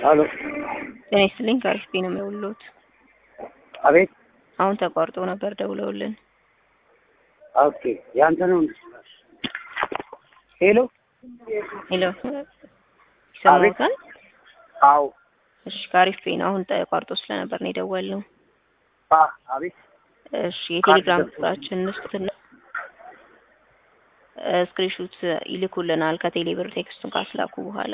አሎ ጤና ይስጥልኝ ከአሪፍ ቤት ነው የምደውልልዎት። አቤት። አሁን ተቋርጦ ነበር ደውለውልን። ኦኬ ያንተ ነው። ሄሎ ሄሎ ይሰማዎታል? አዎ። እሺ ከአሪፍ ቤት ነው። አሁን ተቋርጦ ስለነበር ነው የደወልነው። አ አቤት። እሺ የቴሌግራም ቁጥራችን እንስጡትና ስክሪንሹት ይልኩልናል ከቴሌብር ቴክስቱን ካስላኩ በኋላ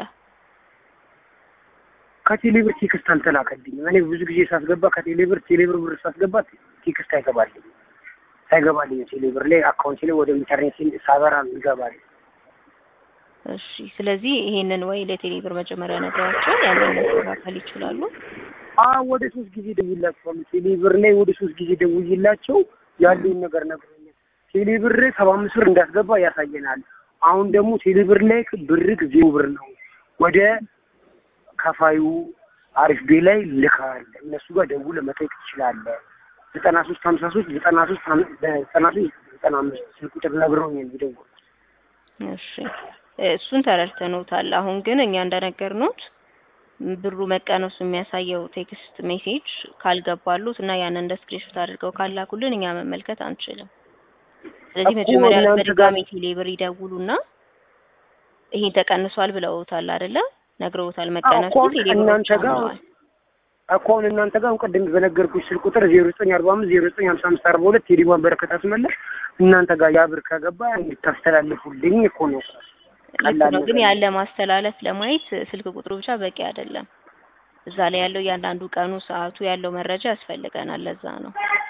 ከቴሌብር ቴክስት አልተላከልኝም። እኔ ብዙ ጊዜ ሳስገባ ከቴሌብር ቴሌብር ብር ሳስገባ ቴክስት አይገባልኝም አይገባልኝ ቴሌብር ላይ አካውንት ላይ ወደ ኢንተርኔት ሳበራ ይገባል። እሺ ስለዚህ ይሄንን ወይ ለቴሌብር መጀመሪያ ነግረዋቸው ያንን ማስተካከል ይችላሉ። አ ወደ ሶስት ጊዜ ደውይላቸዋለሁ። ቴሌብር ላይ ወደ ሶስት ጊዜ ደውይላቸው ያለውን ነገር ነግሮኛል። ቴሌብር ሰባ አምስት ብር እንዳስገባ ያሳየናል። አሁን ደግሞ ቴሌብር ላይ ብርግ ዜሮ ብር ነው ወደ ከፋዩ አሪፍ ቤ ላይ ልካል። እነሱ ጋር ደውለህ መጠየቅ ትችላለህ። ዘጠና ሶስት ሀምሳ ሶስት ዘጠና ሶስት ዘጠና ሶስት ዘጠና አምስት ስልክ ቁጥር ነግረውኝ የሚደውል እሺ እሱን ተረድተኖታል። አሁን ግን እኛ እንደነገርኖት ብሩ መቀነሱ የሚያሳየው ቴክስት ሜሴጅ ካልገባሉት እና ያንን እንደ ስክሪንሾት አድርገው ካላኩልን እኛ መመልከት አንችልም። ስለዚህ እኮ መጀመሪያ እናንተ በድጋሚ ቴሌብር ይደውሉና ይሄን ተቀንሷል ብለውታል አይደለ? ነግረውታል መቀነሱ እኮ ቴሌብሮች እናንተ ጋር አምነዋል። እኮ አሁን እናንተ ጋር አሁን ቅድም በነገርኩሽ ስልክ ቁጥር ዜሮ ዘጠኝ አርባ አምስት ዜሮ ዘጠኝ ሀምሳ አምስት አርባ ሁለት ቴሌዋን በረከት አስመለስ እናንተ ጋር ያ ብር ከገባ እንድታስተላልፉልኝ እኮ ነው። ልክ ነው። ግን ያለ ማስተላለፍ ለማየት ስልክ ቁጥሩ ብቻ በቂ አይደለም። እዛ ላይ ያለው እያንዳንዱ ቀኑ፣ ሰዓቱ ያለው መረጃ ያስፈልገናል። ለዛ ነው።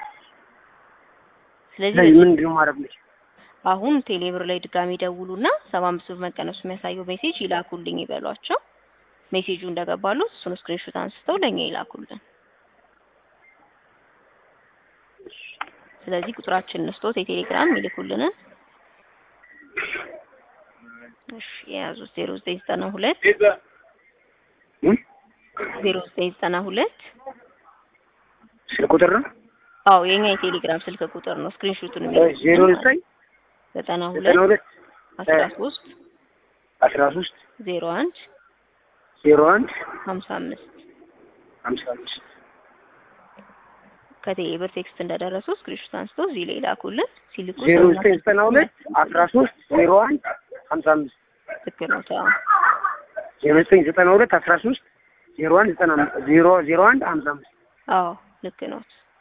ስለዚህ ስለዚህ ምንድን ነው ማድረግ የምችለው? አሁን ቴሌብር ላይ ድጋሚ ደውሉና ሰባ አምስት ብር መቀነሱ የሚያሳየው ሜሴጅ ይላኩልኝ ይበሏቸው። ሜሴጁ እንደገባሉ እሱን ስክሪንሾት አንስተው ለኛ ይላኩልን። ስለዚህ ቁጥራችንን ስቶት የቴሌግራም ይልኩልንን እሺ የያዙት ዜሮ ዘጠኝ ዘጠና ሁለት እም? ዜሮ ዘጠኝ ዘጠና ሁለት ስልክ ቁጥር ነው አዎ የኛ የቴሌግራም ስልክ ቁጥር ነው። ስክሪንሾቱን ዜሮ ዘጠኝ ዘጠና ዘጠና ሁለት ሁለት አስራ ሶስት አስራ ሶስት ዜሮ አንድ ዜሮ አንድ ሀምሳ አምስት ሀምሳ አምስት ከቴሌብር ቴክስት እንደደረሱ ስክሪንሾት አንስቶ እዚህ ላይ ላኩልን። ሲልኩ ዜሮ ሰውና ዘጠኝ ዘጠና ሁለት አስራ ሶስት ዜሮ አንድ ሀምሳ አምስት ልክ ነው። ተው ዜሮ ዘጠኝ ዘጠና ሁለት አስራ ሶስት ዜሮ አንድ ዘጠና አምስት ዜሮ ዜሮ አንድ ሀምሳ አምስት አዎ ልክ ነው።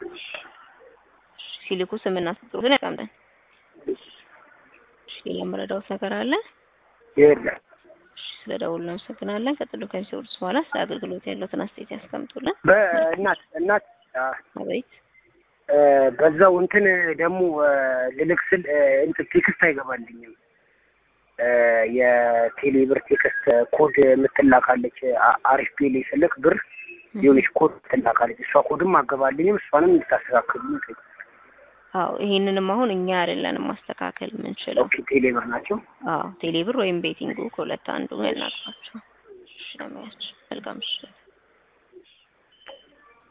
ሲልኩ ስምና ስጥሩትን ያቀምጠን። እሺ ሌላ የምረዳውት ነገር አለ? የለም እሺ ስለ ደውሉ እናመሰግናለን። ቀጥሎ ከሚሰሩት በኋላ ስለ አገልግሎት ያለውትን አስተያየት ያስቀምጡልን። በእናት እናት አ፣ አቤት እ፣ በዛው እንትን ደግሞ እ፣ ልልክ ስል እ፣ እንትን ቴክስት አይገባልኝም እ፣ የቴሌብር ቴክስት ኮድ የምትላካለች አ- አሪፍ ፔሌ ስልክ ብር የሆነች ኮድ ትላካለች። እሷ ኮድም አገባልኝም እሷንም እንድታስተካክሉ ነው። አዎ ይሄንንም አሁን እኛ አይደለንም ማስተካከል የምንችለው። ኦኬ ቴሌብር ናቸው። አዎ ቴሌብር ወይም ቤቲንጉ ከሁለት አንዱ ያናግሯቸው። እሺ ለማያቸው መልካም ምሽት።